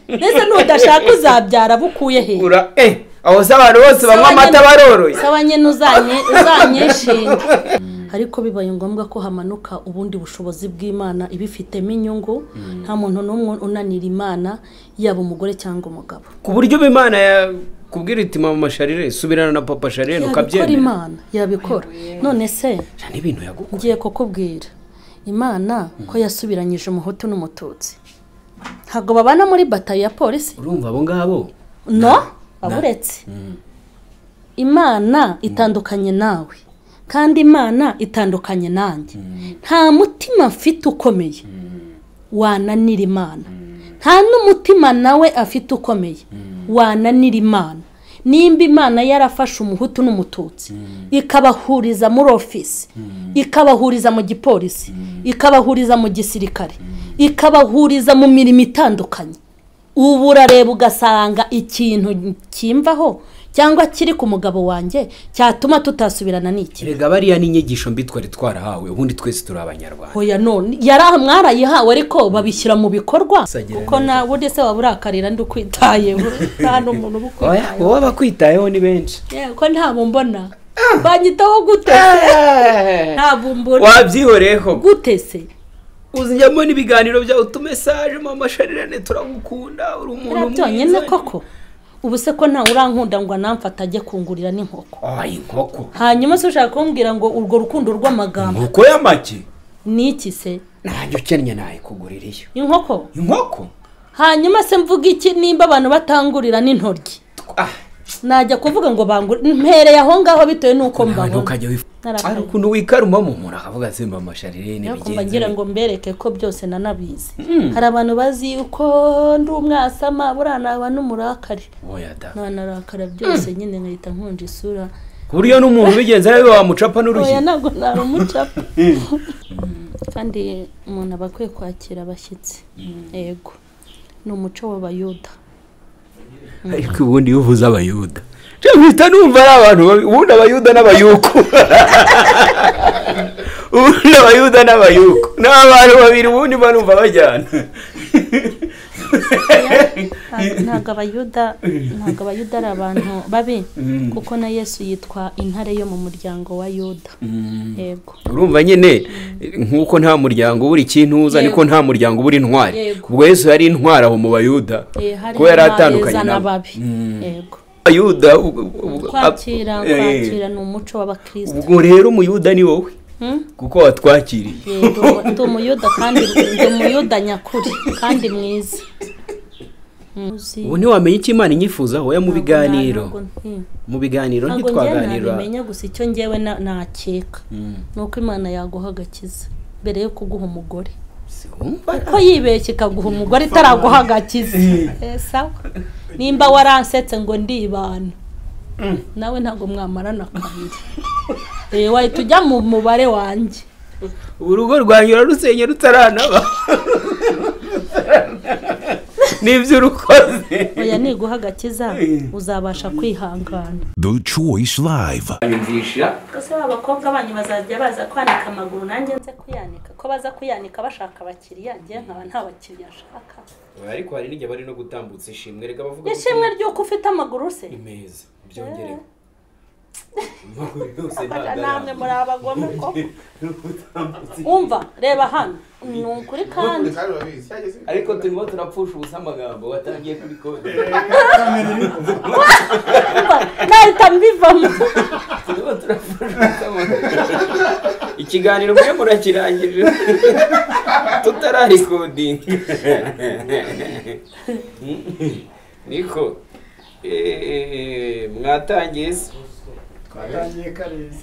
mbese nudashaka uzabyara abo ukuye he ura eh aho se abantu bose banywa amata baroroye saba nyine uzanye- uzanyeshinga ariko bibaye ngombwa ko hamanuka ubundi bushobozi bw'imana ibifitemo inyungu nta muntu n'umwe unanira imana yaba umugore cyangwa umugabo ku buryo imana yakubwira iti mama sharire subirana na papa sharire yabikora ukabyemera imana yabikora none se Ijana n'ibintu yagukora ngiye kukubwira imana ko yasubiranyije umuhutu n'umututsi ntabwo babana muri batayo ya polisi urumva abo ngabo no aburetse imana itandukanye nawe kandi imana itandukanye nanjye nta mutima mfite ukomeye wananira imana nta n'umutima nawe afite ukomeye wananira imana nimba imana yarafashe umuhutu n'umututsi ikabahuriza muri ofisi ikabahuriza mu gipolisi ikabahuriza mu gisirikare ikabahuriza mu mirimo itandukanye ubu urareba ugasanga ikintu kimvaho cyangwa kiri ku mugabo wanjye cyatuma tutasubirana n'iki kerega bariya n'inyigisho mbi twari twarahawe ubundi twese turi abanyarwanda hoya none yari aha mwarayihawe ariko babishyira mu bikorwa Sagira kuko neza. nawe ese waba urakarira ndi ukwitayeho nta n'umuntu uba oya ukwitayeho wowe abakwitayeho ni benshi yewe ko ntabwo mbona banyitaho gute ntabwo mbona wabyihoreyeho gute se uzijyamo n'ibiganiro byawe utumesaje mama sharire turagukunda uri umuntu biriya byonyine koko ubu se ko ntawe urankunda ngo anamfate ajye kungurira n'inkoko oya inkoko hanyuma se ushaka kumbwira ngo urwo rukundo rw'amagambo inkoko y'amagi ni iki se nanjye ukennye nayikugurira iyo inkoko inkoko hanyuma se mvuga iki nimba abantu batangurira n'intoryi ah najya kuvuga ngo bangure mpereye aho ngaho bitewe n'uko nawe mbabona ntukajya wifuza Narakaye. hari ukuntu wikarumamo umuntu akavuga ati mba amasharire ni ariko mba bigenze ngira bite." ngo mbereke ko byose nanabizi hari abantu bazi yuko ndi umwasama buriya naba n'umurakari oya da nanarakara byose nyine nkahita nkunja isura ku buryo n'umuntu ubigenza nawe wamucapa n'urushyi oya ntabwo nari umucapa kandi umuntu aba akwiye kwakira abashyitsi yego ni umuco w'abayuda ariko ubundi iyo uvuze abayuda njya mpita numva ari abantu babi- ubundi abayuda n'abayuku ubundi abayuda n'abayuku ni abantu babiri ubundi mba numva bajyana Nta- ntabwo abayuda ntabwo abayuda ari abantu babi kuko na yesu yitwa intare yo mu muryango wa yuda yego urumva nyine nk'uko nta muryango ubura ikintuza Yego. niko nta muryango ubura intwari Yego. ubwo yesu yari intwari aho mu bayuda Eh, hari kuko yari abeza atandukanye nabo n'ababi yego abayuda kwakira Eh, kwakira ni umuco w'abakristo ubwo rero umuyuda ni wowe Hmm? kuko watwakiriye yego ndi umuyuda kandi ndi umuyuda nyakuri kandi mwiza Hmm. Uzi- ubu ntiwamenya icyo imana inyifuzaho ya mu ntabwo na- biganiro ntabwo- hmm. mu biganiro ntabwo njyewe ntitwaganira nabimenya gusa icyo njyewe na- nakeka ni uko imana yaguha agakiza mbere yo kuguha umugore Wumva? ko yibeshye ikaguha umugore itaraguha agakiza Eh, sawa nimba waransetse ngo ndibana nawe ntabwo mwamarana kabiri Eh, wahita ujya mu mubare wanjye urugo rwanyura rusenye rutaranaba nibyo urukoze oya niguha agakiza uzabasha kwihangana The Choice Live. yumvisha ese abakobwa banyu bazajya baza kwanika amaguru nanjye nze kuyanika ko baza kuyanika bashaka abakiriya njye nkaba nta bakiriya nshaka ariko hari n'igihe bari no gutambutsa ishimwe reka bavuga ishimwe ry'uko ufite amaguru se meza byongereho amaguru yose Bajya ntabwo namwe muri ari abagome koko gutambutsa umva reba hano ni ukuri kandi ariko turimo turapfusha ubusa amagambo watangiye kuri kode umva nahita mbivamo turimo turapfusha ubusa amagambo ikiganiro mwe murakirangije tutararikodinga niko eh, mwatangiye se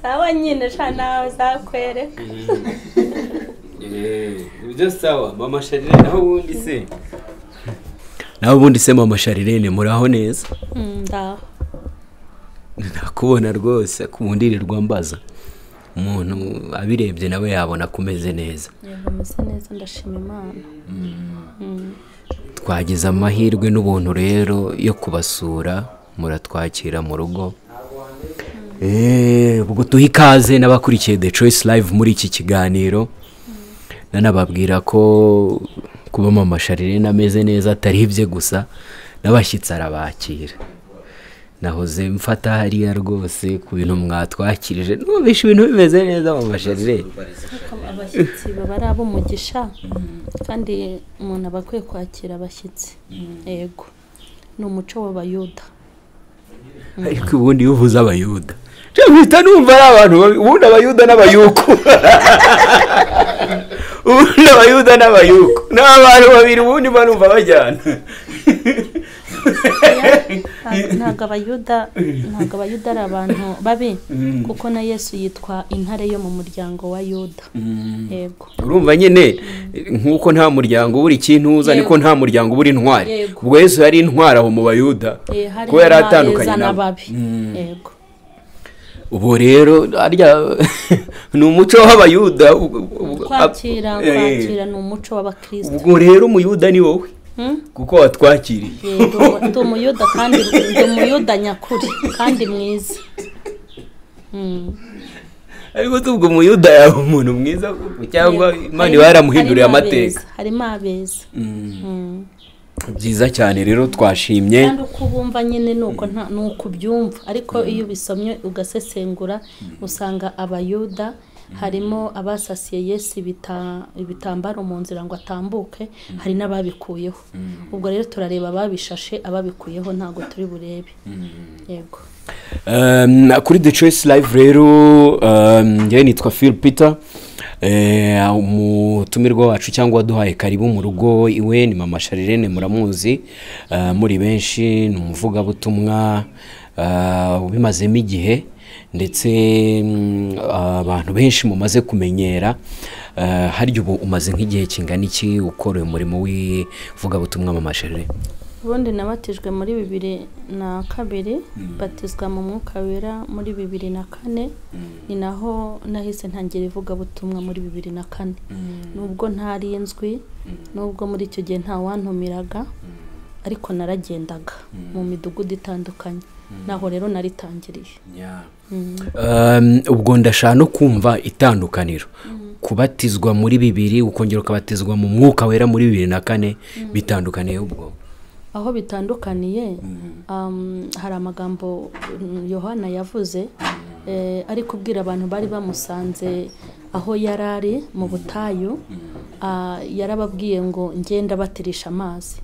sawa nyine sha nawe zakwereka Eh, ibyo sawa mama sharire naho ubundi se naho ubundi se mama sharire ni muraho neza Mm, ndaho nakubona rwose kundirirwa mbaza umuntu abirebye nawe yabona ko umeze neza yego meze neza ndashima imana twagize amahirwe n'ubuntu rero yo kubasura muratwakira mu rugo Eh, ubwo duha ikaze n'abakurikiye the choice live muri iki kiganiro nanababwira ko kuba mama sharirene ameze neza atari ibye gusa n'abashyitsi arabakira nahoze mfata hariya rwose ku bintu mwatwakirije numvishe ibintu bimeze neza mama sharirene abashyitsi baba ari ab'umugisha kandi umuntu aba akwiye kwakira abashyitsi yego ni umuco w'abayuda ariko ubundi iyo uvuze abayuda nje mpita numva ari abantu babi- ubundi abayuda n'abayuku ubundi abayuda n'abayuku ni abantu babiri ubundi mba numva bajyana Nta- ntabwo abayuda ntabwo abayuda ari abantu babi kuko na yesu yitwa intare yo mu muryango wa yuda yego urumva nyine nk'uko nta muryango ubura ikintu uza Yego. niko nta muryango ubura intwari Yego. ubwo yesu yari intwari aho mu bayuda Eh, hari kuko yari intwari atandukanye izana nabo ababi yego ubu rero harya ni umuco w'abayuda ubwo- ubwo- kwakira Eh, kwakira ni umuco w'abakristo ubwo rero umuyuda ni wowe Hmm? kuko watwakiriye Eh, ndi umu- ndi umuyuda kandi ndi umuyuda nyakuri kandi mwiza Hmm. ariko se ubwo umuyuda yaba umuntu mwiza koko cyangwa Yego. imana Harimo- iba yaramuhinduriye harimo amateka abeza, harimo abeza Hmm. byiza cyane rero twashimye kandi uko ubumva nyine ni uko nta ni uko ubyumva ariko iyo ubisomye ugasesengura usanga abayuda harimo abasasiye yesu ibita- ibitambaro mu nzira ngo atambuke hari n'ababikuyeho ubwo rero turareba ababishashe ababikuyeho ntabwo turi burebe yego Um, kuri the choice live rero um, njyewe nitwa phil peter Eh, umutumirwa wacu cyangwa waduhaye karibu mu rugo iwe ni mama sharirene muramuzi Eh, muri benshi ni umuvugabutumwa eh, ubimazemo igihe ndetse mm, abantu benshi mumaze kumenyera Eh, harya ubu umaze nk'igihe kingana iki ukora uyu murimo w'ivugabutumwa mama sharirene ubundi nabatijwe muri bibiri na kabiri batizwa mu mwuka wera muri bibiri na kane ni naho nahise ntangira ivugabutumwa muri bibiri na kane nubwo ntari inzwi nubwo muri icyo gihe nta wantumiraga ariko naragendaga mu midugudu itandukanye naho rero naritangiriye Um, ubwo ndashaka no kumva itandukaniro kubatizwa muri bibiri ukongera ukabatizwa mu mwuka wera muri bibiri na kane bitandukaniye ubwo aho bitandukaniye um, hari amagambo mm, yohana yavuze eh, ari kubwira abantu bari bamusanze aho yari ari mu butayu ah, yarababwiye ngo ngenda batirisha amazi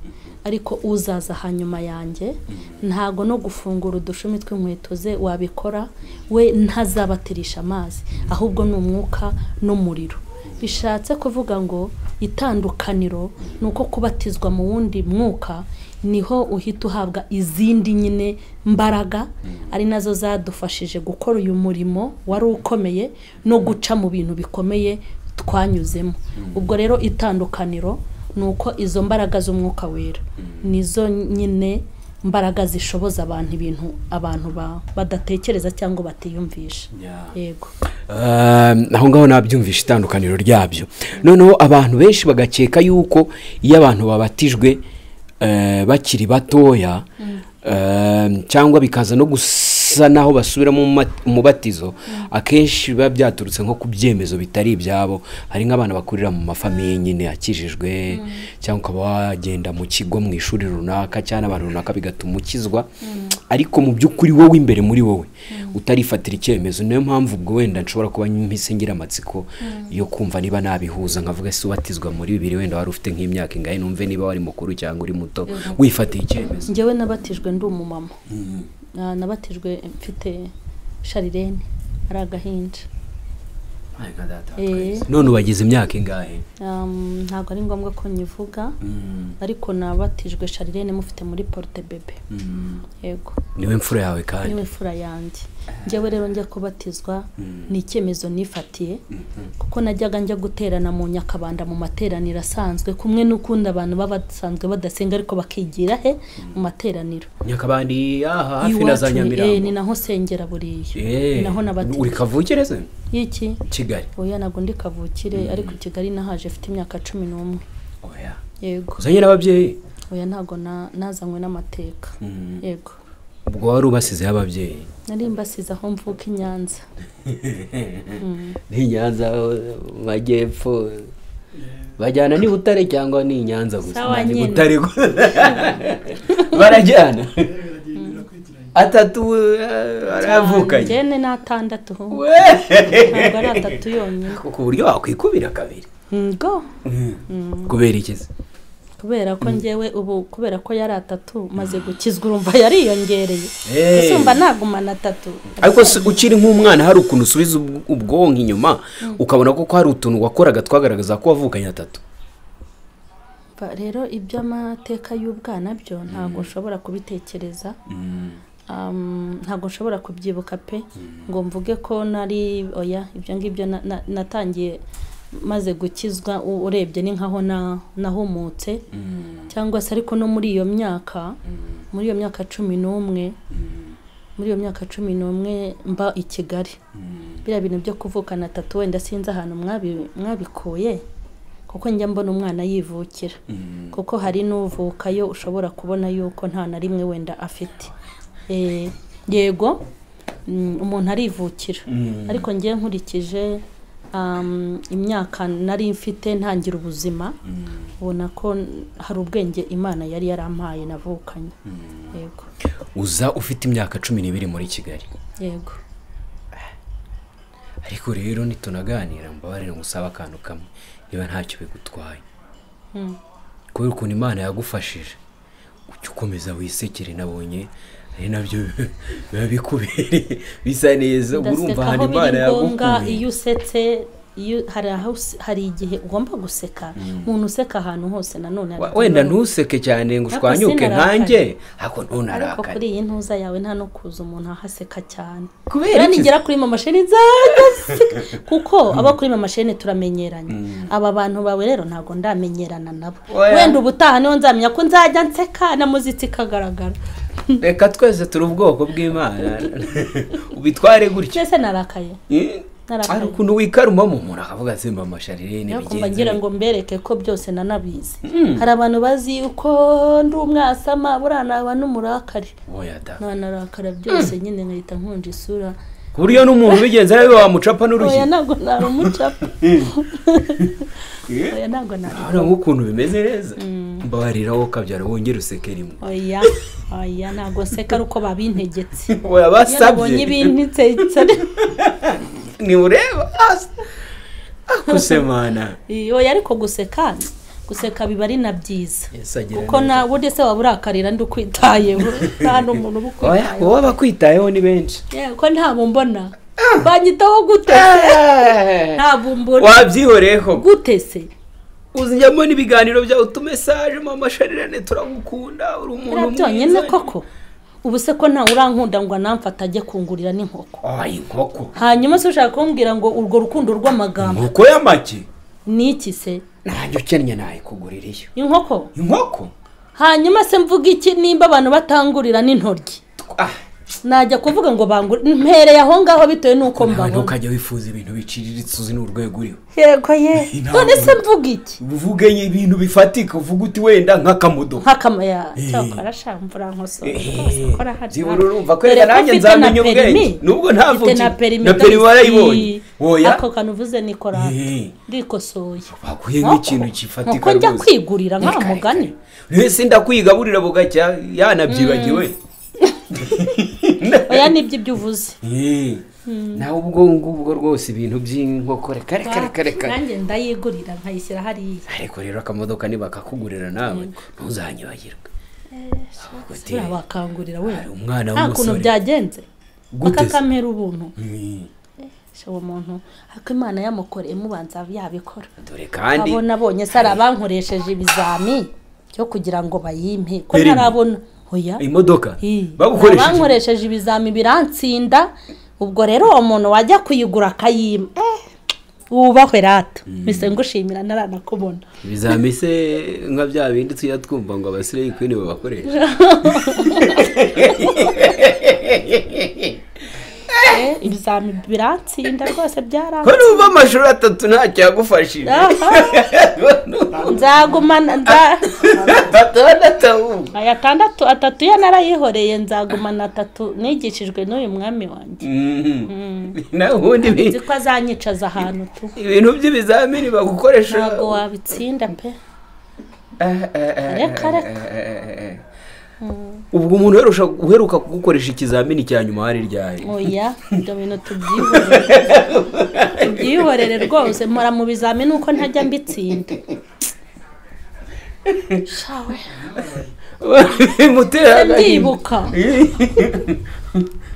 ariko uzaza hanyuma yanjye ntago no gufungura udushumi tw'inkweto ze wabikora we ntazabatirisha amazi ahubwo ni umwuka n'umuriro bishatse kuvuga ngo itandukaniro ni uko kubatizwa mu wundi mwuka niho uhita uhabwa izindi nyine mbaraga ari nazo zadufashije gukora uyu murimo wari ukomeye no guca mu bintu bikomeye twanyuzemo ubwo rero itandukaniro ni uko izo mbaraga z'umwuka wera nizo nyine mbaraga zishoboza abantu ibintu abantu ba- badatekereza cyangwa batiyumvisha yego Um, aho ngaho nabyumvisha itandukaniro ryabyo noneho abantu benshi bagakeka yuko iyo abantu babatijwe eh, bakiri batoya um, cyangwa bikaza no gusa naho basubiramo umat- umubatizo akenshi biba byaturutse nko ku byemezo bitari ibyabo hari nk'abana bakurira mu mafamiye nyine akijijwe cyangwa ukaba wagenda mu kigo mu ishuri runaka cyangwa abantu runaka bigatuma ukizwa ariko mu by'ukuri wowe imbere muri wowe utarifatira icyemezo niyo mpamvu ubwo wenda nshobora kuba mpise ngira amatsiko yo kumva niba nabihuza nkavuga se ubatizwa muri bibiri wenda wari ufite nk'imyaka ingahe numve niba wari mukuru cyangwa uri muto wifatiye icyemezo njyewe nabatijwe ndi umumama Ah, nabatijwe mfite sharirene ari agahinja Eh. none ubagize imyaka ingahe Um, ntabwo ari ngombwa ko nyivuga ariko nabatijwe sharirene mufite muri porute bebe yego niwe mfura yawe kandi niwe mfura yanjye njyewe rero njya kubatizwa ni icyemezo nifatiye kuko najyaga njya guterana mu nyakabanda mu materaniro asanzwe kumwe n'ukundi abantu baba basanzwe badasenga ariko bakigira he mu materaniro nyakabandi aha hafi na za Iwacu ni- eh, ni nyamirambo naho sengera buriya Eh, ni naho uri nabatijwe kavukireze y'iki kigali oya ntabwo ndi kavukire ariko i kigali nahaje afite imyaka cumi n'umwe oya yego uzanye n'ababyeyi oya ntabwo na- nazanywe n'amateka yego ubwo wari ubasizeho ababyeyi nari mbasize aho mvuka i nyanza n'inyanza majyepfo bajyana ni butare cyangwa ni nyanza gusa Sawa nta ni nyine. butare gusa barajyana atatu eh, Njye baravukanye ni n'atandatu ntabwo We! ari atatu yonyine ku buryo wakwikubira kabiri ngo kubera ikizi kubera ko njyewe ubu kubera ko yari atatu maze gukizwa urumva yariyongereye Hey. gusumba nagumana atatu ariko se ukiri nk'umwana hari ukuntu usubiza ubw- ubwonko inyuma ukabona ko hari utuntu wakoraga twagaragaza ko wavukanye atatu Ba- rero iby'amateka y'ubwana byo ntabwo nshobora kubitekereza Um, ntabwo nshobora kubyibuka pe ngo mvuge ko nari oya ibyo ngibyo na- na- natangiye maze gukizwa u- urebye ni nkaho na- nahumutse cyangwa se ariko no muri iyo myaka muri iyo myaka cumi n'umwe muri iyo myaka cumi n'umwe mba i kigali biriya bintu byo kuvukana atatu wenda sinzi ahantu mwabi- mwabikuye kuko njya mbona umwana yivukira kuko hari n'uvukayo ushobora kubona yuko nta na rimwe wenda afite Eh, yego mm, umuntu arivukira ariko ngewe nkurikije um, imyaka nari mfite ntangira ubuzima ubona ko hari ubwenge imana yari yarampaye navukanye yego uza ufite imyaka cumi n'ibiri muri kigali yego ariko rero nitunaganira mbabarire ngusaba akantu kamwe niba ntacyo bigutwaye kubera ukuntu imana yagufashije ujya ukomeza wisekere nabonye ari nabyo biba bikubereye bisa neza uba ndaseka urumva ahantu aho imana biri ngombwa iyo yagukuye usetse iyo hari aho us- hari igihe ugomba guseka umuntu useka ahantu hose nanone Wa- hari- wenda ntuseke cyane ngo Ariko ushwanyuke sinarakara. nkanjye ariko ariko ntunarakare kuri iyi ntuza yawe nta no kuza umuntu ahaseka cyane Kubera kubera iki? nigera kuri mama sheni nzajya kuko abo kuri mama sheni turamenyeranye aba bantu bawe rero ntabwo ndamenyerana nabo Oya. wenda ubutaha niho nzamenya ko nzajya nseka na muzika ikagaragara reka twese turi ubwoko bw'imana ubitware gutya twese narakaye Eh, Narakaye. hari ukuntu wikarumamo umuntu akavuga ati mama sharire ni ariko bigenze mbagira bite?" ngo mbereke ko byose nanabizi hari abantu bazi uko ndi umwasama buriya naba n'umurakari Oya da. nanarakara byose nyine nkahita nkunja isura ku buryo n'umuntu ubigenza nawe wamucapa n'urushyi oya ntabwo nari umucapa oya ntabwo nari urabona nk'ukuntu bimeze neza mbabarira wowe ukabyara wongere useke rimwe oya oya ntabwo nseka ari uko babintegetse oya iyo nabonye basabye ibintegetse ntibureba akusemana oya ariko guseka guseka biba ari na byiza kuko kuko na burya se waba urakarira ndi ukwitayeho nta n'umuntu uba oya ukwitayeho wowe abakwitayeho ni benshi yewe ko ntabwo mbona banyitaho gute ntabwo mbona wabyihoreyeho gute se uzijyamo n'ibiganiro byawe utumesaje mama sharirane turagukunda uri umuntu biriya byonyine koko ubu se ko ntawe urankunda ngo anamfate ajye kungurira n'inkoko oya inkoko hanyuma se ushaka kumbwira ngo urwo rukundo rw'amagambo inkoko y'amagi ni iki se ntajya ukennye nayikugurira iyo inkoko inkoko hanyuma se mvuga iki nimba abantu batangurira n'intoryi ah najya kuvuga ngo bangure mpereye aho ngaho bitewe n'uko nawe mbabona ntukajya wifuza ibintu biciriritse uzi n'urwego uriho yego ye Ntabwo. none se mvuga iki uvuge ibintu bifatika uvuga uti wenda nk'akamodo nk'akamaya Eh. cyakora shambura nkosora Eh, rwose ukora hariya. byibura urumva ko reka Dore ko nanjye mfite nzamenya na ubwenge. perimi. Nubwo ntavuki, Mfite na perimi na ndabisi. perimi warayibonye. Oya. ako kantu uvuze ni korate Eh. ndikosoye baguhe nk'ikintu kifatika nuko njya rwose. kwigurira nka Reka, mugani reka. wese ndakwigaburira bugacya yanabyibagiwe oya nibyo ibyo uvuze Eh, nawe ubwo ngubwo rwose ibintu by'inkoko reka reka reka reka nanjye ndayigurira nkayishyira hariya ariko rero akamodoka ntibakakugurira nawe ntuzanyibagirwe Ahubwo uti, buriya bakangurira we hari umwana nta kuntu w'umusore byagenze Gute se? bakakamera ubuntu Eh, se uwo muntu ariko imana yamukoreye mubanza yabikora dore kandi abona abonye se hari abankoresheje ibizami byo kugira ngo bayimpe ko Perimi. ntarabona oya imodoka Ih, hari bagukoresheje abankoresheje ibizami biransinda ubwo rero uwo muntu wajya kuyigura akayima Eh, wubahwe rata mise ngushimira naranakubona bizamise nka bya bindi tujya twumva ngo abasiriya kwini babakoresha ibizami biratsinda rwose ko byaratsinda n'uva amashuri atatu ntacyo yagufashije nzagumana nza- atandatu ahubwo aya atandatu atatu yo narayihoreye nzagumana atatu nigishijwe n'uyu mwami wanjye nawe ubundi bi- nzi ko azanyicaza ahantu tu ibintu by'ibizamini bagukoresha ntabwo wabitsinda pe Reka, reka. ubwo umuntu uherusha- uheruka kugukoresha ikizamini cya nyuma hari ryari oya ibyo bintu tubyihorere tubyihorere rwose mpora mu bizamini uko ntajya mbitsinda shawe bimutera agahinda. ndibuka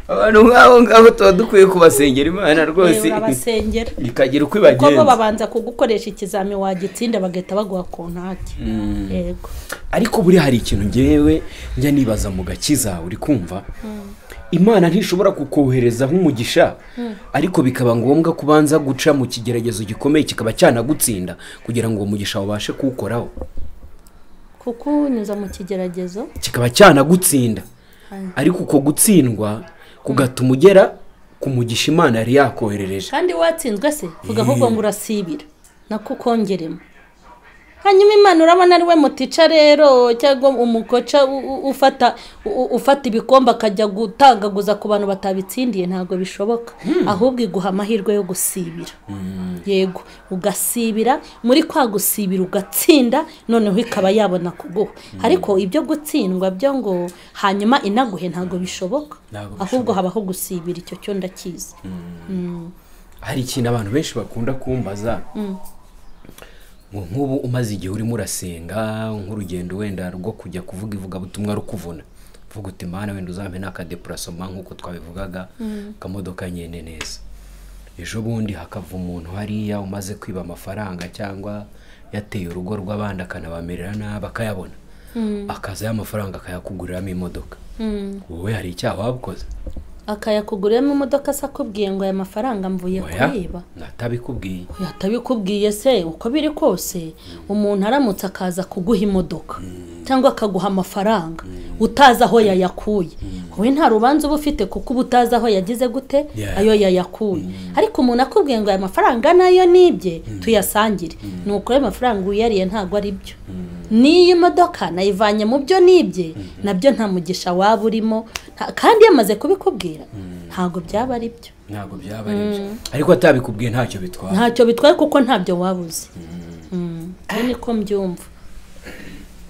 abantu nk'abo ngabo tuba dukwiye kubasengera imana rwose reba abasengera ikagira uko kuko bo ibagenza babanza kugukoresha ikizami wagitsinda bagahita baguha ku ntake yego ariko buriya hari ikintu ngewe njya nibaza mu gakiza uri kumva imana ntishobora kukohereza nk'umugisha ariko bikaba ngombwa ko ubanza guca mu kigeragezo gikomeye kikaba cyanagutsinda kugira ngo uwo mugisha ubashe kuwukoraho kuko unyuza mu kigeragezo kikaba cyanagutsinda ariko uko gutsindwa kugatuma ugera ku mugisha imana yari yakoherereje kandi watsinzwe se vuga ahubwo ngo urasibira nako ukongeremo hanyuma imana urabona ari we mutica rero cyangwa umukoca u- u- ufata u- ufata ibikombe akajya gutangaguza ku bantu batabitsindiye ntabwo bishoboka ahubwo iguha amahirwe yo gusibira yego ugasibira muri kwa gusibira ugatsinda noneho ikaba yabona kuguha ariko ibyo gutsindwa byo ngo hanyuma inaguhe ntabwo bishoboka Ntabwo ahubwo habaho gusibira icyo cyo ndakizi hari ikintu abantu benshi bakunda kumbaza ngo nk'ubu umaze igihe urimo urasenga nk'urugendo wenda rwo kujya kuvuga ivugabutumwa rukuvuna uvuga uti mana wenda uzampe n'akadeparasoma nk'uko twabivugaga akamodoka nyine neza ejo bundi hakava umuntu hariya umaze kwiba amafaranga cyangwa yateye urugo rw'abandi akanabamerera nabi akayabona akazaho amafaranga akayakuguriramo imodoka wowe hari icyaha wabukoze akayakuguriramo imodoka se akubwiye ngo aya mafaranga mvuye Oya, kuyiba natabikubwiye yatabikubwiye se uko biri kose umuntu aramutse akaza kuguha imodoka cyangwa akaguha amafaranga utazi aho yayakuye wowe nta rubanza uba ufite kuko uba utazi aho yagize gute Yeah. ayo yayakuye ariko umuntu akubwiye ngo aya mafaranga nayo ni ibye tuyasangire ni uko ayo mafaranga wiyariye ntabwo ari byo n'iyi modoka nayivanye mu byo nibye nabyo nta mugisha waba urimo nta- kandi yamaze kubikubwira ntabwo byaba ari byo ntabwo byaba ari byo ariko atabikubwiye ntacyo bitwara ntacyo bitwaye kuko ntabyo wabuze ubu niko mbyumva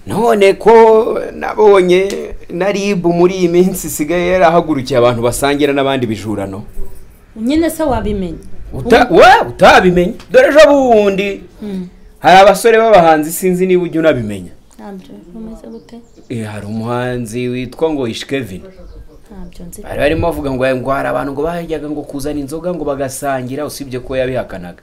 none ko nabonye na rib muri iyi minsi isigaye yarahagurukiye abantu basangira n'abandi bijurano nyine se wabimenye Uta- wa- utabimenye dore ejo bundi hari abasore b'abahanzi sinzi niba ujya unabimenya ntabyo bimeze gute Eh, hari umuhanzi witwa ngo ishkevin ntabyo nzi bari barimo bavuga ngo ngo hari abantu ngo bajyaga ngo kuzana inzoga ngo bagasangira usibye ko yabihakanaga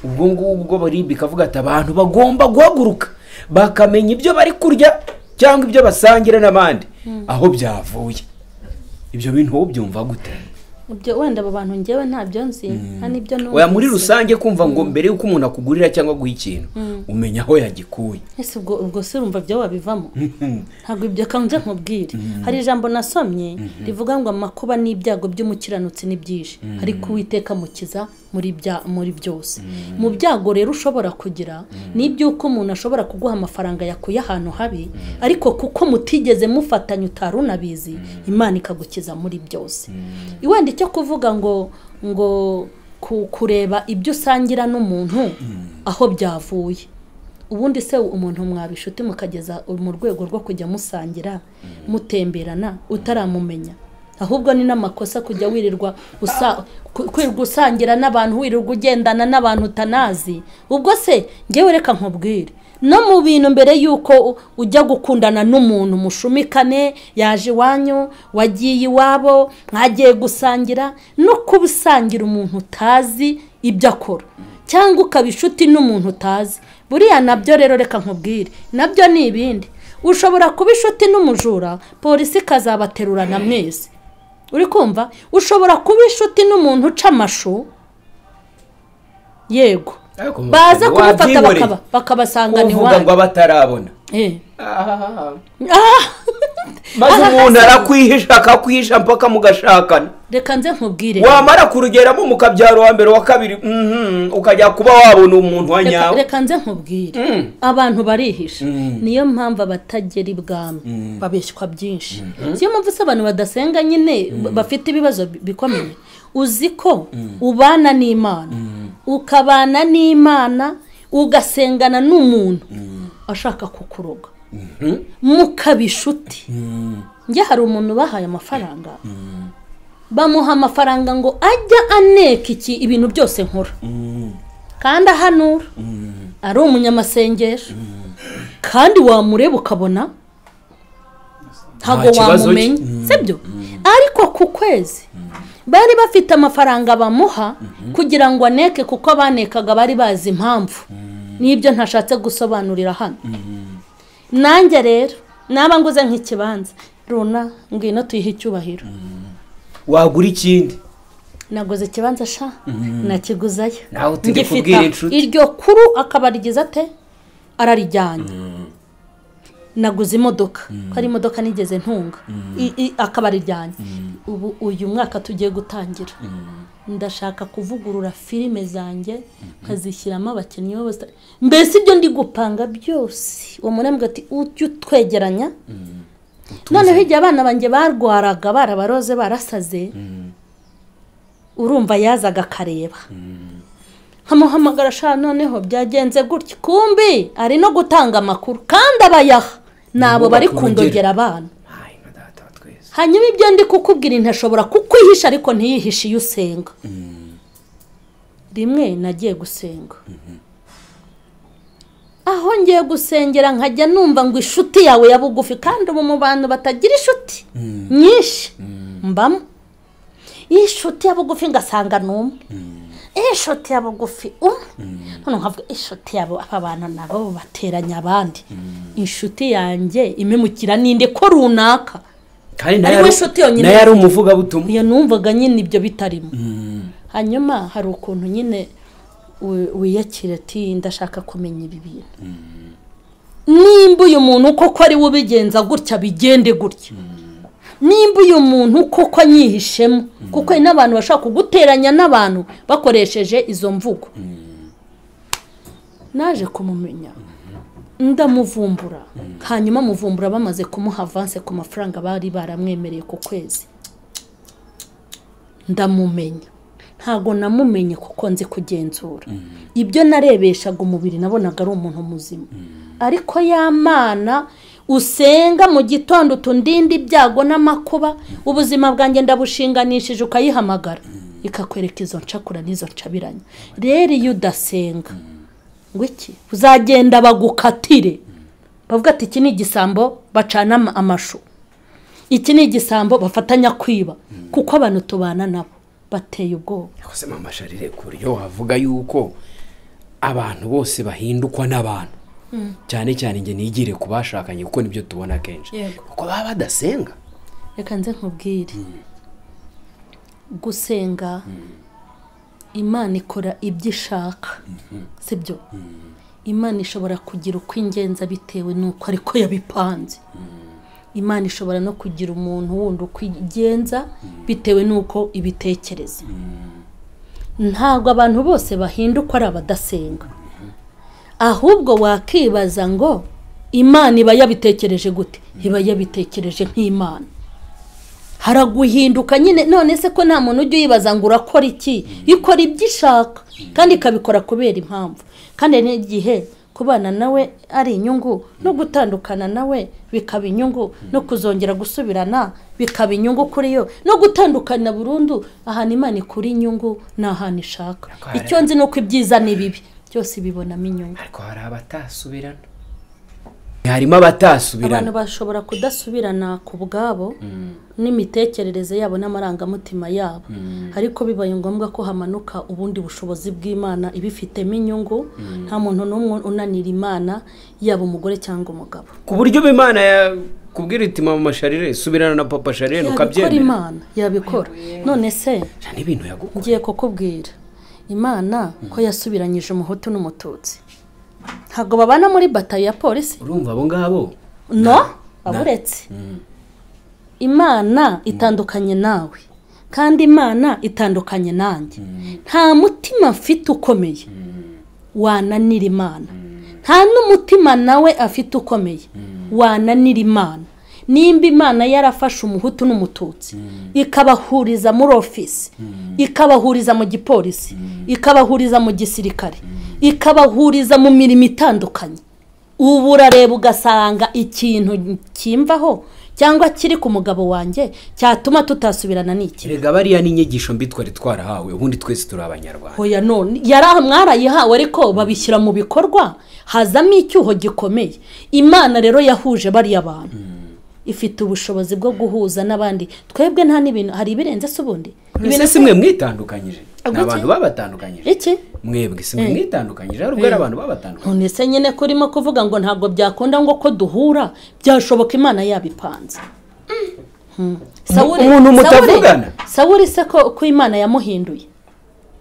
ubwo ngubwo baribi ikavuga ati abantu bagomba guhaguruka bakamenya ibyo bari kurya cyangwa ibyo basangira n'abandi aho byavuye ibyo bintu wowe ubyumva gute ibyo wenda abo bantu ngewe ntabyo nzi nta n'ibyo numvise oya muri rusange kumva ngo mbere y'uko umuntu akugurira cyangwa aguha ikintu umenya aho yagikuye ese ubwo ubwo se urumva byo wabivamo ntabwo ibyo kanjye nkubwire hari ijambo nasomye rivuga ngo amakuba n'ibyago by'umukiranutsi ni byinshi ariko uwiteka mukiza muri bya- muri byose mu byago rero ushobora kugira ni iby'uko umuntu ashobora kuguha amafaranga yakuye ahantu habi ariko kuko mutigeze mufatanya utari unabizi imana ikagukiza muri byose wenda icyo kuvuga ngo ngo ku- kureba ibyo usangira n'umuntu aho byavuye ubundi se umuntu mwaba inshuti mukageza mu rwego rwo kujya musangira mutemberana utaramumenya ahubwo ni n'amakosa kujya wirirwa usa- ku- kwirirwa usangira n'abantu wirirwa ugendana n'abantu utanazi ubwo se ngewe reka nkubwire no mu bintu mbere y'uko u- ujya gukundana n'umuntu mushumikane yaje iwanyu wagiye iwabo mwagiye gusangira no kuba usangira umuntu utazi ibyo akora cyangwa ukaba inshuti n'umuntu utazi buriya nabyo rero reka nkubwire nabyo ni ibindi ushobora kuba inshuti n'umujura polisi ikazabaterurana mwese uri kumva ushobora kuba inshuti n'umuntu uca amashu yego Ariko baza wabyihoreye. kumufata bakaba- bakabasanganira uvuga ngo iwanyu abatarabona Eh. Ah, Ah! maze umuntu arakwihisha akakwihisha mpaka mugashakana reka nze nkubwire wamara kurugeramo mukabyara uwa mbere uwa kabiri mhm, ukajya kuba wabona umuntu wa Reka- nyawe reka nze nkubwire Mm. abantu barihisha niyo mpamvu abatagera ibwami babeshywa byinshi niyo mpamvu se abantu badasenga nyine bafite ibibazo bi- bikomeye uzi ko ubana n'imana ukabana n'imana ugasengana n'umuntu ashaka kukuroga mukaba inshuti njye hari umuntu bahaye amafaranga bamuha amafaranga ngo ajya aneka iki ibintu byose nkora kandi ahanura ari umunyamasengesho kandi wamureba ukabona ntabwo kibazo cye. wamumenya sibyo ariko ku kwezi bari bafite amafaranga bamuha kugira ngo aneke kuko abanekaga bari bazi impamvu n'ibyo ntashatse gusobanurira hano nanjye rero naba nguze nk'ikibanza runa ngwino tuyihe icyubahiro wagura ikindi naguze ikibanza sha nakiguzayo Nawe utere Ngifite kubwira aho. inshuti. iryo kuru akaba rigize ate ararijyanye naguze imodoka ko ari imodoka nigeze ntunga I- i- akaba arijyanye ubu uyu mwaka tugiye gutangira ndashaka kuvugurura filime zanjye nkazishyiramo abakinnyi bose mbese ibyo ndi gupanga byose uwo murembwe ati ujye utwegeranya noneho igihe abana banjye barwaraga barabaroze barasaze urumva yazaga akareba nkamuhamagara ashaka noneho byagenze gutya kumbi ari no gutanga amakuru kandi abayaha ni abo bari kundogera abana hanyuma ibyo ndi kukubwira ntashobora kukwihisha ariko ntiyihishe iyo usenga rimwe nagiye gusenga aho ngiye gusengera nkajya numva ngo inshuti yawe ya bugufi kandi ubu mu bantu batagira inshuti nyinshi mbamo iyi nshuti ya bugufi ngasanga ni umwe iyi nshuti ya bugufi umwe noneho nkavuga inshuti yabo aba bantu nabo bateranya abandi inshuti yanjye imemukira n'indi ko runaka kandi Ariko inshuti yonyine nayo ari umuvugabutumwa iyo numvaga nyine ibyo bitarimo hanyuma hari ukuntu nyine wi- wiyakira ati ndashaka kumenya ibi bintu nimba uyu muntu koko ari we ubigenza gutya bigende gutya nimba uyu muntu koko anyihishemo kuko hari n'abantu bashobora kuguteranya n'abantu bakoresheje izo mvugo naje kumumenya ndamuvumbura hanyuma muvumbura bamaze kumuha avanse ku mafaranga bari baramwemereye ku kwezi ndamumenya ntabwo namumenye kuko nzi kugenzura ibyo narebeshaga umubiri nabonaga ari umuntu muzima ariko y'amana usenga mu gitondo utundinde ibyago n'amakuba ubuzima bwanjye ndabushinganishije ukayihamagara ikakwereka izo ncakura n'izo ncabiranye rero iyo udasenga ngo iki uzagenda bagukatire bavuga ati iki ni igisambo bacana ama- amashu iki ni igisambo bafatanya kwiba kuko abantu tubana nabo bateye ubwoba yakoze amasharire ku buryo wavuga yuko abantu bose bahindukwa n'abantu cyane cyane njye nigire ku bashakanye kuko nibyo tubona kenshi Yego. kuko baba badasenga reka nze nkubwire gusenga imana ikora ibyo ishaka sibyo imana ishobora kugira uko ingenza bitewe n'uko ariko yabipanze imana ishobora no kugira umuntu wundi uko igenza bitewe n'uko ibitekereza ntabwo abantu bose bahinduka ari abadasenga ahubwo wakibaza ngo imana iba yabitekereje gute iba yabitekereje nk'imana haraguhinduka nyine none se ko nta muntu ujya uyibaza ngo urakora iki ikora ibyo ishaka kandi ikabikora kubera impamvu kandi hari n'igihe kubana nawe ari inyungu no gutandukana nawe bikaba inyungu no kuzongera gusubirana bikaba inyungu kuri yo no gutandukana burundu ahantu imana ikura inyungu ni ahantu ishaka icyo nzi ni uko ibyiza n'ibibi byose bibonamo inyungu ariko hari abatasubirana harimo abatasubirana abantu bashobora kudasubirana ku bwabo n'imitekerereze yabo n'amarangamutima yabo ariko bibaye ngombwa ko hamanuka ubundi bushobozi bw'imana ibifitemo inyungu nta muntu n'umwe unanira imana yaba umugore cyangwa umugabo ku buryo imana yakubwira iti mama masharire subirana na papa sharire yabikora ukabyemera imana yabikora none se Ijana n'ibintu yagukora ngiye kukubwira imana ko yasubiranyije umuhutu n'umututsi ntabwo babana muri batayo ya polisi urumva abo ngabo no aburetse imana itandukanye nawe kandi imana itandukanye nanjye nta mutima mfite ukomeye wananira imana nta n'umutima nawe afite ukomeye wananira imana nimba imana yarafashe umuhutu n'umututsi ikabahuriza muri ofisi ikabahuriza mu gipolisi ikabahuriza mu gisirikare ikabahuriza mu mirimo itandukanye ubu urareba ugasanga ikintu cyimvaho cyangwa kiri ku mugabo wanjye cyatuma tutasubirana n'iki rega bariya ni inyigisho mbi twari twarahawe ubundi twese turi abanyarwanda hoya none yari aha mwarayihawe ariko babishyira mu bikorwa hazamo icyuho gikomeye imana rero yahuje bariya bantu ifite ubushobozi bwo guhuza n'abandi twebwe nta n'ibintu hari ibirenze se ubundi mbese si mwe mwitandukanyije ni Agutse? abantu babatandukanyije iki mwebwe si mwe mwitandukanyije hari ubwo ari abantu babatandukanyije none se nyine ko urimo kuvuga ngo ntabwo byakunda ngo ko duhura byashoboka imana yabipanze Mm. Sawuli- umuntu Sawuli- mutavugana? sawuli se ko ko imana yamuhinduye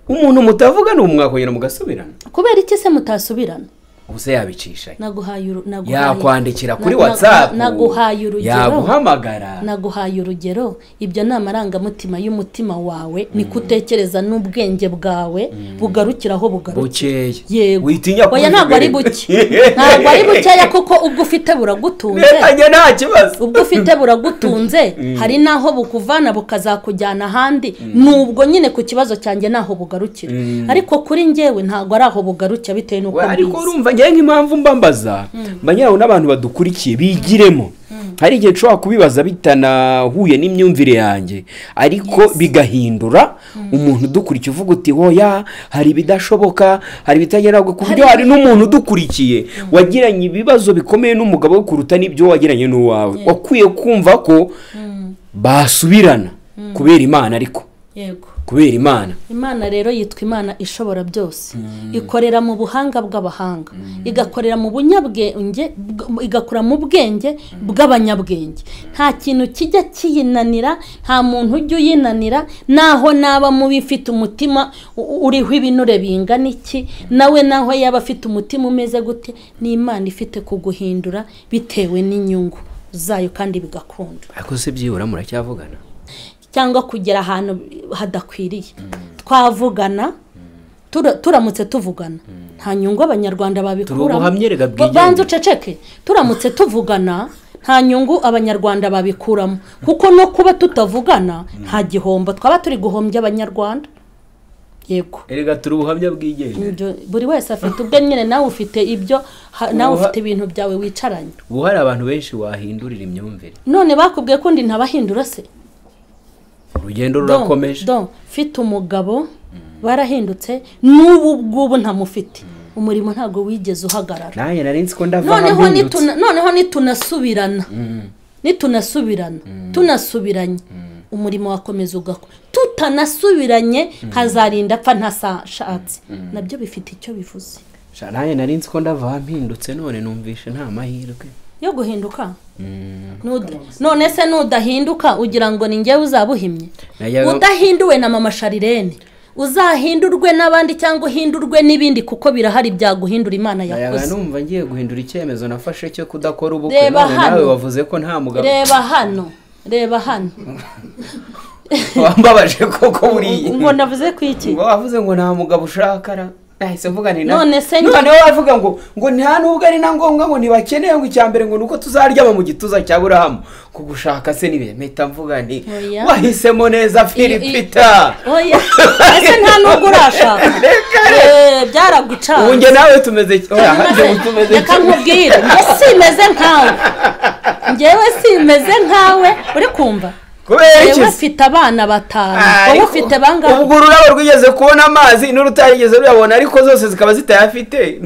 umuntu mutavugana ubu mwakongera mugasubirana kubera iki se mutasubirana ubuse yabicisha naguhaye uru- naguhaye- yakwandikira kuri na- na- watsapu naguhaye urugero yaguhamagara naguhaye urugero ibyo ni amarangamutima y'umutima wawe ni kutekereza n'ubwenge bwawe bugarukira aho bugarukira bukeye yego witinya Oya, ntabwo ari buke ntabwo ari bukeya kuko ubwo ufite buragutunze ntekanye nta kibazo ubwo ufite buragutunze hari n'aho bukuvana bukazakujyana ahandi nubwo nyine ku kibazo cyanjye naho bugarukira ariko kuri njyewe ntabwo ari aho bugarukira bitewe n'uko We, ariko mbizi urumva ngewe nk'impamvu mbambaza mba nyawe n'abantu badukurikiye bigiremo hari igihe nshobora kubibaza bitanahuye n'imyumvire yanjye ariko bigahindura umuntu udukurikiye uvuga uti hoya hari ibidashoboka hari ibitagera ku buryo hari n'umuntu udukurikiye wagiranye ibibazo bikomeye n'umugabo we kuruta n'ibyo wagiranye n'uwawe wakwiye kumva ko basubirana kubera imana ariko yego kubera imana imana rero yitwa imana ishobora byose ikorera mu buhanga bw'abahanga igakorera mu bunyabwenge bw- igakora mu bwenge bw'abanyabwenge nta kintu kijya kiyinanira nta muntu ujya uyinanira naho naba mubi ifite umutima u- uriho ibinure bingana iki nawe naho yaba afite umutima umeze gute ni imana ifite kuguhindura bitewe n'inyungu zayo kandi bigakunda ariko se byibura muracyavugana cyangwa kugera ahantu hadakwiriye twavugana tura- turamutse tuvugana nta nyungu abanyarwanda Turi babikuramo ubuhamya, reka Ba- bwigenge. banza uceceke turamutse tuvugana nta nyungu abanyarwanda babikuramo kuko no kuba tutavugana nta gihombo twaba turi guhombya abanyarwanda yego erega turi ubuhamya bwigenge Ibyo- buri wese afite ubwe nyine nawe ufite ibyo ha- nawe Ubuha- ufite ibintu byawe wicaranye ubu hari abantu benshi wahindurira imyumvire none bakubwiye ko undi ntabahindura se urugendo Don- rurakomeje don mfite umugabo barahindutse n'ubu ngubu ntamufite umurimo ntabwo wigeze uhagarara nanjye nari nzi ko ndava noneho mpindutse nituna- noneho nitunasubirana nitunasubirana tunasubiranye umurimo wakomeza ugakora tutanasubiranye nkazarinda apfa ntasashatse nabyo bifite icyo bivuze Sha, nanjye nari nzi ko ndava mpindutse none numvishe nta mahirwe yo guhinduka Nuda- none se nudahinduka ugira ngo ni njyewe uzaba uhimye Najyaga- udahinduwe na mama sharirene uzahindurwe n'abandi cyangwa uhindurwe n'ibindi kuko birahari byaguhindura imana nayaga yakoze numva ngiye guhindura icyemezo nafashe cyo kudakora ubukwe Reba none nawe hano. wavuze ko nta mugabo reba hano reba hano wambabaje koko buriya ngo navuze ku iki ngo wavuze ngo nta mugabo ushaka ra nahise mvuga ni nawe None se- noneho wavuga ngo ngo nta nubwo ari na ngombwa ngo ntibakeneye ngo icya mbere ngo ni uko tuzaryama mu gituza cya burahamu kugushaka se nibe mpita mvuga nti Oya. wahisemo neza filipita oya ese nta n'ubwo urashaka Reka re. Eh, byaragucanze ubu njye nawe tumeze ki- oya Maze- njye ubu tumeze reka ki- nkubwire njye simeze nkawe njyewe simeze nkawe uri kumva kubera iki yewe se? ufite abana batanu Ah, wowe ariko- ufite bangahe ubwo ururabo rwigeze kubona amazi n'urutarigeze ruyabona ariko zose zikaba zitayafite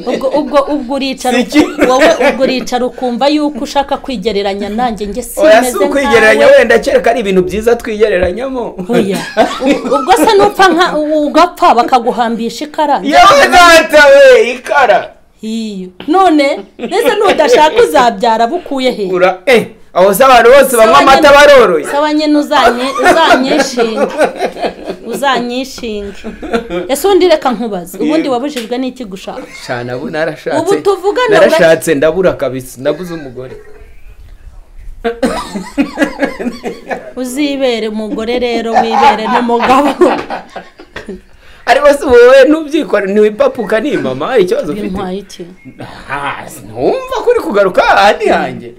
ubwo ubwo ubwo uricara Si ikintu. wowe ubwo uricara ukumva yuko ushaka kwigereranya nanjye njye oya si simeze ukwigereranya nkawe wenda kereka ari ibintu byiza twigereranyamo oya U- ubwo se nupfa nka u- ugapfa bakaguhambisha ikara yewe data we ikara iyo none mbese nudashaka uzabyara bukuye he ura eh aho se abantu bose banywa amata baroroye saba nyine uzanyi- uzanyishinge uzanyishinge ese undi reka nkubaze ubundi wabujijwe n'iki gushaka cyane abo narashatse Ubu tuvugana narashatse ndabura kabisa ndabuze umugore uzibere umugore rero wibere n'umugabo ariko si wowe ntubyikorere ni papa ukanimama hari ikibazo ufite bintwaye iki Ah, ntumva ko uri kugaruka hahandi hanjye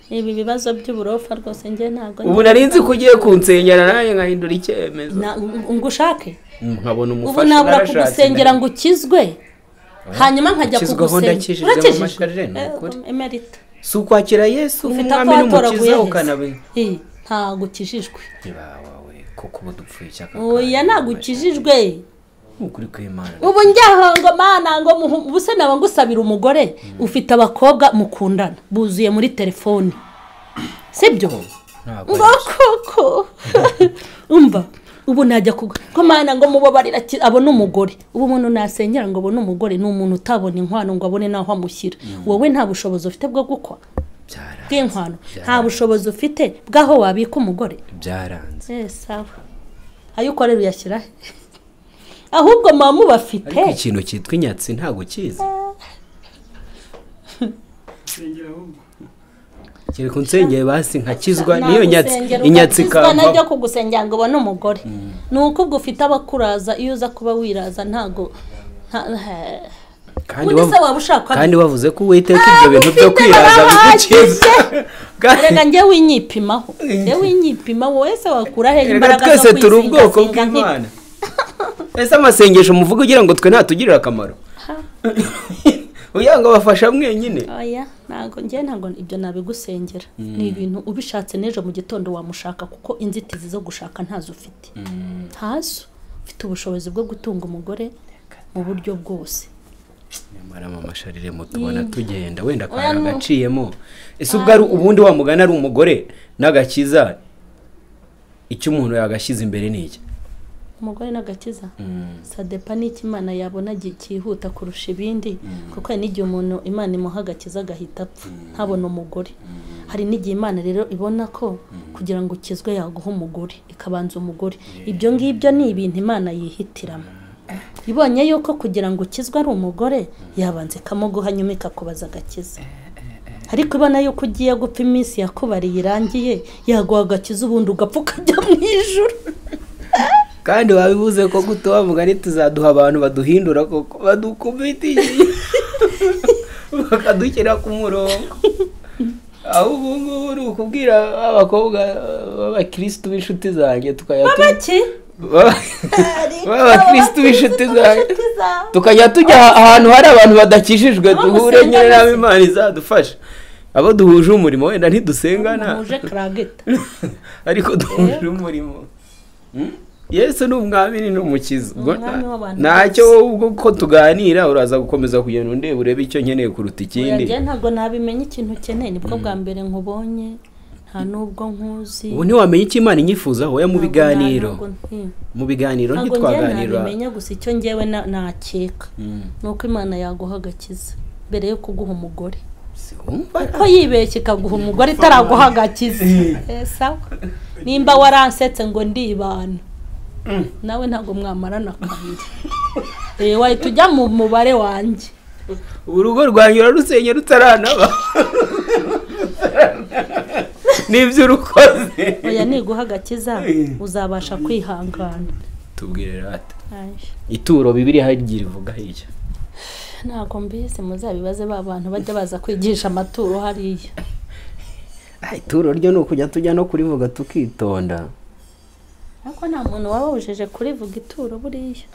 ibi bibazo by'uburofa rwose njye ntabwo ubu nari nzi ko ugiye kunsenyera nanjye nkahindura icyemezo Na- ngo ushake nkabona ubu umufasha nabura narashatse kugusengera ngo ukizwe hanyuma nkajya ukizweho kugusengera ndakijijwe mu masherere, ni ukuri. Eh, emerita si ukwakira yesu ufite ako umwami watoraguye n'umukiza heza ukanabe Eh, ntabwo ukijijwe wawe kuko ubu dupfuye icyaka oya ntabwo ukijijwe ukuri kw'imana ubu njyaho ngo mana ngo muhu- ubuse naba ngusabira umugore ufite abakobwa mukundana buzuye muri telefone sibyo ntabwo ngo koko umva ubu najya kuga ko mana ngo mubabarira ki- abone umugore ubu umuntu nasenyera ngo abone umugore ni umuntu utabona inkwano ngo abone n'aho amushyira wowe nta bushobozi ufite bwo gukwa byara- bw'inkwano nta bushobozi ufite bw'aho wabika umugore Eh, byaranze sawa ayo ukorera uyashyira he ahubwo muba mubafite ariko ikintu cyitwa inyatsi ntabwo ukizi kereka unsengeye basi nkakizwa niyo nyatsi Nagusengera inyatsi ukakizwa najya ikavaho kugusengera ngo ubone umugore ni uko ubwo ufite abakuraza iyo uza kuba wiraza ntago nta- he- kandi undi se wavu- waba ushaka kandi wavuze ko uwiteka ibyo bintu byo ufite kwiraza barabahagije. bigukiza Kandi- reka njye winyipimaho njye winyipima wowe se wakura he Reka imbaraga zo twese turi kwizinga- ubwoko zinga nk'i- bw'imana ese amasengesho muvuga ugira ngo twe ntatugirire akamaro ugira ngo abafasha mwenyine oya ntabwo njye ntabwo ibyo nabigusengera ni ibintu ubishatse n'ejo mu gitondo wamushaka kuko inzitizi zo gushaka ntazo ufite ntazo ufite ubushobozi bwo gutunga umugore mu buryo bwose nyamara mu masharire mutubona tugenda wenda Oya, akantu no. gaciyemo ese ubwo ari ubundi wamugana ari umugore n'agakiza icyo umuntu yagashyize imbere ni iki umugore n'agakiza sadepa n'icyo imana yabona gi- cyihuta kurusha ibindi kuko hari n'igihe umuntu imana imuha agakiza agahita apfa ntabona umugore hari n'igihe imana rero ibona ko kugira ngo ukizwe yaguha umugore ikabanza umugore ibyo ngibyo ni ibintu imana yihitiramo ibonye yuko kugira ngo ukizwe ari umugore yabanza ikamuguha nyuma ikakubaza agakiza ariko ubona yuko ugiye gupfa iminsi yakubariye irangiye yaguha agakiza ubundi ugapfa ukajya mu ijoro kandi wabivuze ko gutoba mugani tuzaduha abantu baduhindura koko badukubitiye bakadushyira ku murongo aho ubu ngubu ni ukubwira abakobwa b'abakirisitu b'inshuti zanjye tukajya Baki? b'abakirisitu b'inshuti zanjye tukajya tujya ahantu hari abantu badakijijwe duhure musenga nyine nawe mwese. imana izadufasha abo duhuje umurimo wenda ntidusengana Muhuje karagita. ariko duhuje umurimo yesu ni umwami ni n'umukiza Ubwo umwami nta- w'abantu ntacyo bose. wowe ubwo ko tuganira uraza gukomeza kugenda undeba urebe icyo nkeneye kuruta ikindi Uragiye ntabwo nabimenya ikintu ukeneye nibwo bwa mbere nkubonye nta n'ubwo nkuzi. ubu ntiwamenya icyo imana inyifuzaho ya mu Ntabwo na- biganiro ntabwo nti- mu biganiro Ntabwo njye ntitwaganira nabimenya gusa icyo ngewe na- nakeka ni uko imana yaguha agakiza mbere yo kuguha umugore Siwumva ko yibeshye ikaguha umugore itaraguha agakiza Eh, sawa nimba waransetse ngo ndibana nawe ntabwo mwamarana kabiri Eh, wahita ujya mu mubare wanjye urugo rwanjye urarusenye rutaranaba n'ibyo urukoze oya niguha agakiza uzabasha kwihangana tubwire rata Ay, ituro bibiri hagiye ivuga hirya ntabwo mbizi muzabibaze ba bantu bajya baza kwigisha amaturo hariya Ah, ituro ryo ni ukujya tujya no kurivuga tukitonda ariko nta muntu waba wujije kurivuga ituro buriya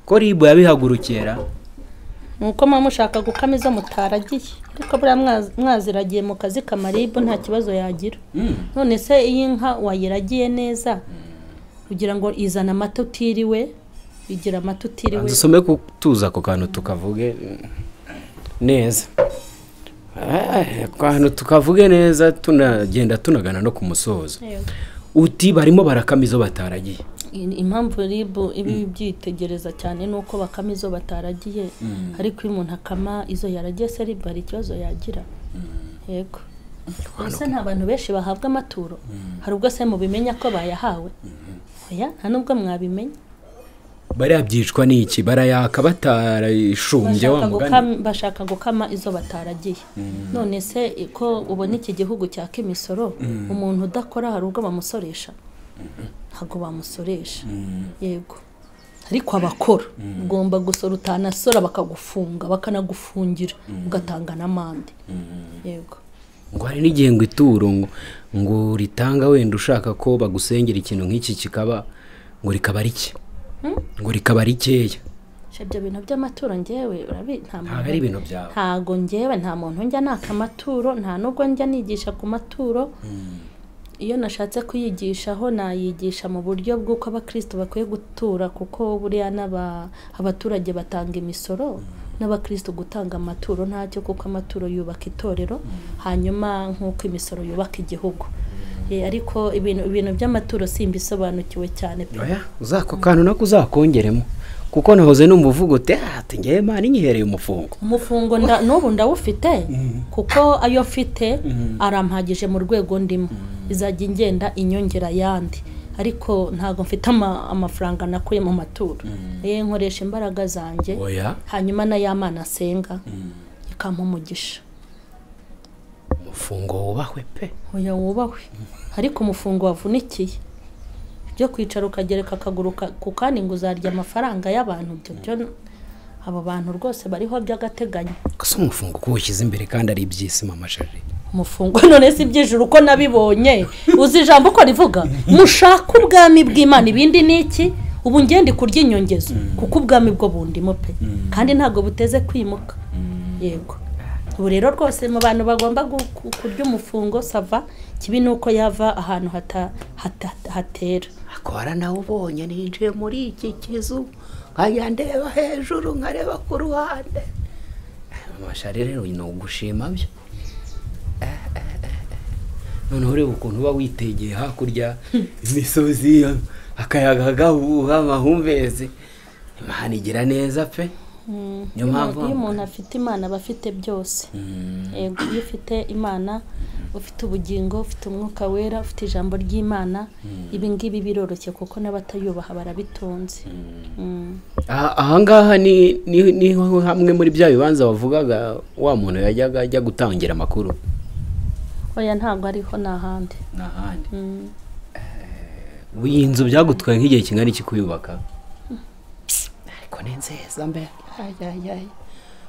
ko ribu yabihagurukira ni uko muba mushaka gukama izo mutaragiye ariko buriya mwazi- mwaziragiye mu kazi kamaribu nta kibazo yagira none se iyi nka wayiragiye neza kugira ngo izane amata utiriwe igira amata utiriwe dusome ku tuza ako kantu tukavuge neza Eh, ako kantu tukavuge neza tunagenda tunagana no ku musozo Yego. uti barimo barakama izo bataragiye I- impamvu ribu iba ibyitegereza cyane ni uko bakama izo bataragiye ariko iyo umuntu akama izo yaragiye se ribu hari ikibazo yagira yego ese nta bantu benshi bahabwa amaturo hari ubwo se mubimenya ko bayahawe oya nta nubwo mwabimenya bariya byicwa ni iki barayaka batarashumbye wa bashaka mugani gukama- bashaka gukama izo bataragiye none se ko ubona iki gihugu cyaka imisoro umuntu udakora hari ubwo bamusoresha ntabwo bamusoresha yego ariko abakora ugomba gusora utanasora bakagufunga bakanagufungira ugatanga n'amande yego ngo hari n'igihe ngo ituro ngo ngo ritanga wenda ushaka ko bagusengera ikintu nk'iki kikaba ngo rikaba rike ngo rikaba rikeya Sha ibyo bintu by'amaturo ngewe urabi nta muntu- ntabwo ari ibintu byawe ntago ngewe nta muntu njya naka amaturo nta nubwo njya nigisha ku maturo iyo nashatse kuyigishaho nayigisha mu buryo bw'uko abakristo bakwiye gutura kuko buriya n'aba- abaturage batanga imisoro n'abakristo gutanga amaturo ntacyo kuko amaturo yubaka itorero hanyuma nk'uko imisoro yubaka igihugu Eh, ariko ibintu ibintu by'amaturo simbisobanukiwe cyane pe oya uzako kantu nako uzakongeremo kuko nahoze n'umuvugo te ati ngewe mani nyihereye umufungo umufungo nda- n'ubu ndawufite kuko ayo mfite arampagije mu rwego ndimo izajya ingenda inyongera ayandi ariko ntabwo mfite ama- amafaranga nakuye mu maturo ye nkoresha imbaraga zanjye oya hanyuma n'ay'amana asenga ikampa umugisha umufungo wubahwe pe oya wubahwe ariko umufungo wavunikiye byo kwicara ukagereka akaguru ka- ku kandi ngo uzarya amafaranga y'abantu ibyo byo abo bantu rwose bariho by'agateganyo gusa umufungo uko uwushyize imbere kandi ari iby'isi mama shari umufungo none si iby'ijuru uko nabibonye uzi ijambo uko rivuga mushaka ubwami bw'imana ibindi ni iki ubu ngende kurya inyongezo kuko ubwami bwo bundimo pe kandi ntabwo buteze kwimuka yego ubu rero rwose mu bantu bagomba gu- ku- kurya umufungo sava kibi ni uko yava ahantu hata- hata- hatera akora nawe ubonye ninjiye muri iki kizu nkajya ndeba hejuru nkareba ku ruhande amashari rero ni ugushima byo Eh, eh, eh, eh. noneho ureba ukuntu uba witegeye hakurya imisozi akayaga gahuha amahumbezi imana igira neza pe niyo mpamvu iyo umuntu afite imana aba afite byose yego iyo ufite imana ufite ubugingo ufite umwuka wera ufite ijambo ry'imana ibi ngibi biroroshye kuko n'abatayubaha barabitunze Mm. Aha- ahangaha ni ni- niho hamwe muri bya bibanza bavugaga wa muntu yajyaga ajya gutangira amakuru oya ntabwo ariho ni ahandi n'ahandi Mm. iyi nzu byagutwaye nk'igihe kingana iki kuyubaka ariko ni nziza mbe Ay, ay, ay.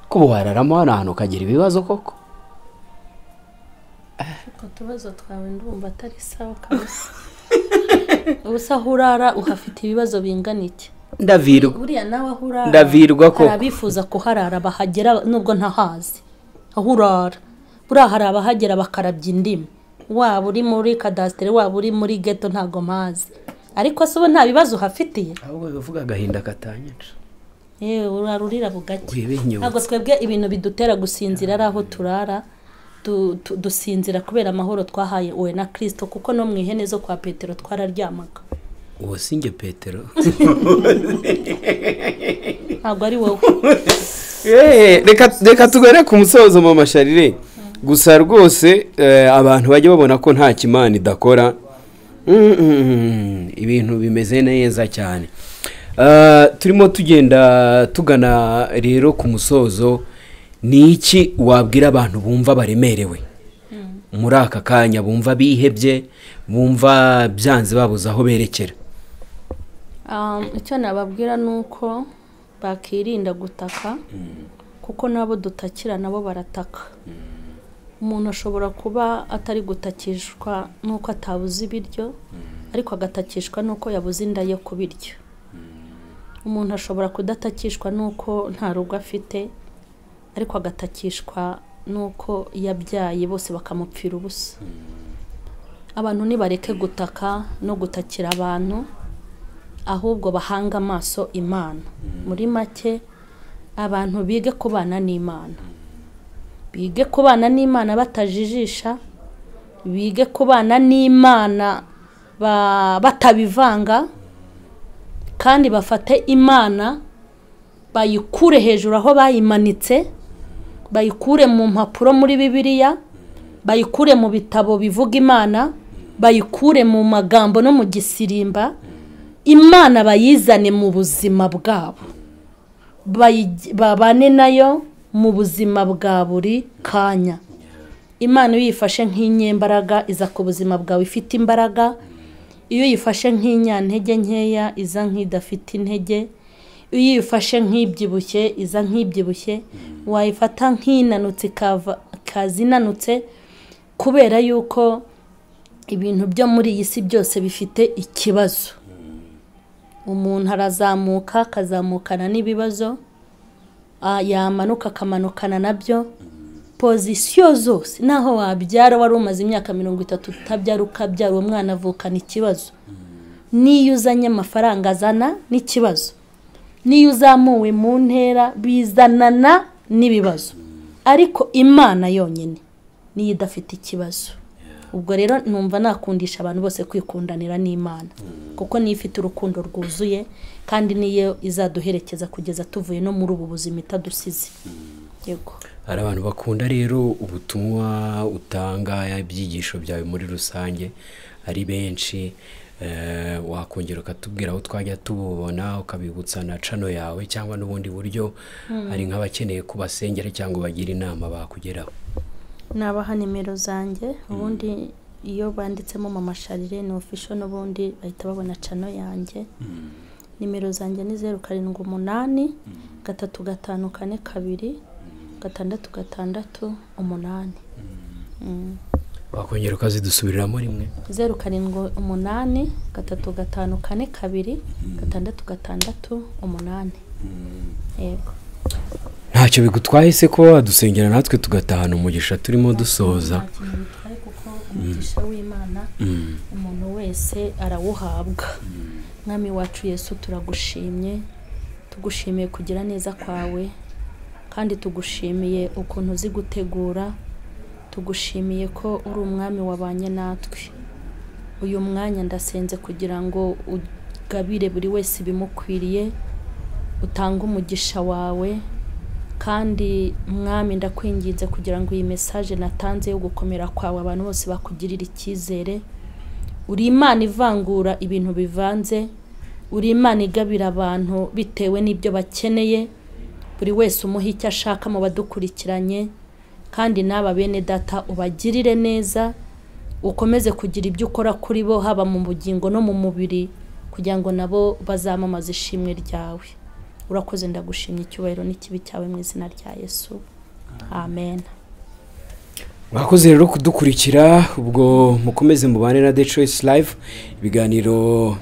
kuba wararamo hano hantu ukagira ibibazo koko utwo tubazo twawe ndumva atari sawa kabisa ubu se aho urara uhafite ibibazo bingana iki ndavirwa buriya nawe aho urara Ndavirwa koko. hari abifuza kuharara bahagera nubwo ntahazi aho urara buriya hari abahagera bakarabya indimi waba uri muri kadasiteri waba uri muri geto ntabwo mpazi ariko se ubu nta bibazo uhafitiye ahubwo bivuga agahinda katanyica yewe urara urira bugake urebe inyuma ntabwo twebwe ibintu bidutera gusinzira ari aho turara Du- tu- dusinzira kubera amahoro twahaye uwe na kirisito kuko no mu ihene zo kwa petero twararyamaga uwo si njye petero ntabwo ari wowe Eh, reka reka tugane ku musozo mu masharire gusa rwose eh, abantu bajya babona ko nta kimana idakora Mm, mm, mm, ibintu bimeze neza cyane Eh, turimo tugenda tugana rero ku musozo ni iki wabwira abantu bumva baremerewe muri aka kanya bumva bihebye bumva byanze babuze aho berekera Um, icyo nababwira ni uko bakirinda gutaka kuko n'abo dutakira nabo barataka umuntu ashobora kuba atari gutakishwa n'uko atabuze ibiryo ariko agatakishwa n'uko yabuze inda ye ku biryo umuntu ashobora kudatakishwa n'uko nta rugo afite ariko agatakishwa n'uko yabyaye bose bakamupfira ubusa abantu nibareke gutaka no gutakira abantu ahubwo bahanga amaso imana muri make abantu bige kubana n'imana bige kubana n'imana batajijisha bige kubana n'imana ba- batabivanga kandi bafate imana bayikure hejuru aho bayimanitse bayikure mu mpapuro muri bibiliya bayikure mu bitabo bivuga imana bayikure mu magambo no mu gisirimba imana bayizane mu buzima bwabo Bayigi- babane nayo mu buzima bwa buri kanya imana iyo uyifashe nk'inyembaraga iza ku buzima bwawe ifite imbaraga iyo uyifashe nk'inyantege nkeya iza nk'idafite intege iyo uyifashe nk'ibyibushye iza nk'ibyibushye wayifata nk'inanutse ikava- ikaza inanutse kubera yuko ibintu byo muri iyi si byose bifite ikibazo umuntu arazamuka akazamukana n'ibibazo ah, yamanuka akamanukana nabyo pozisiyo zose naho wabyara wari umaze imyaka mirongo itatu utabyara ukabyara uwo mwana avukana ikibazo n'iyo uzanye amafaranga azana n'ikibazo n'iyo uzamuwe mu ntera bizanana n'ibibazo ariko imana yonyine niyo idafite ikibazo ubwo rero numva nakundisha abantu bose kwikundanira n'imana kuko niyo ifite urukundo rwuzuye kandi niyo izaduherekeza kugeza tuvuye no muri ubu buzima itadusize yego hari abantu bakunda rero ubutumwa utanga ibyigisho byawe muri rusange ari benshi eh, wakongera ukatubwira aho twajya tububona ukabibutsa na cano yawe cyangwa n'ubundi buryo hari nk'abakeneye kubasengera cyangwa bagira inama bakugeraho nabaha nimero zanjye ubundi iyo banditsemo mama sharire ni ofisho n'ubundi bahita babona cano yanjye nimero zanjye ni zeru karindwi umunani gatatu gatanu kane kabiri gatandatu gatandatu umunani Mm. wakongera ukazidusubiriramo rimwe zeru karindwi umunani gatatu gatanu kane kabiri gatandatu gatandatu umunani yego ntacyo bigutwaye se kuba wadusengera natwe tugatahana umugisha turimo dusoza Nta kintu bitwaye kuko umugisha w'imana umuntu wese arawuhabwa mwami wacu yesu turagushimye tugushimiye kugira neza kwawe kandi tugushimiye ukuntu uzi gutegura tugushimiye ko uri umwami wabanye natwe uyu mwanya ndasenze kugira ngo ugabire buri wese ibimukwiriye utange umugisha wawe kandi mwami ndakwinginze kugira ngo iyi mesaje natanze yo gukomera kwawe abantu bose bakugirire icyizere uri imana ivangura ibintu bivanze uri imana igabira abantu bitewe n'ibyo bakeneye buri wese umuha icyo ashaka mu badukurikiranye kandi n'aba bene data ubagirire neza ukomeze kugira ibyo ukora kuri bo haba mu bugingo no mu mubiri kugira ngo nabo bazamamaze ishimwe ryawe urakoze ndagushimye icyubahiro n'ikibi cyawe mu izina rya yesu amen mwakoze rero kudukurikira ubwo mukomeze mubane na The Choice Live ibiganiro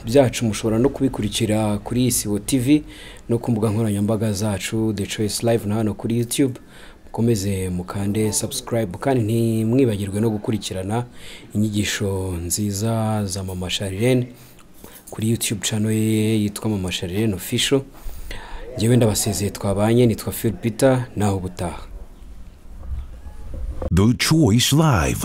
byacu mushobora no kubikurikira kuri Isibo TV no ku mbuga nkoranyambaga zacu The Choice Live na hano kuri YouTube mukomeze mukande subscribe kandi ntimwibagirwe no gukurikirana inyigisho nziza za Mama Sharirene kuri YouTube channel ye yitwa Mama Sharirene Official njyewe ndabasezeye twabanye nitwa Phil Peter naho ubutaha The Choice Live.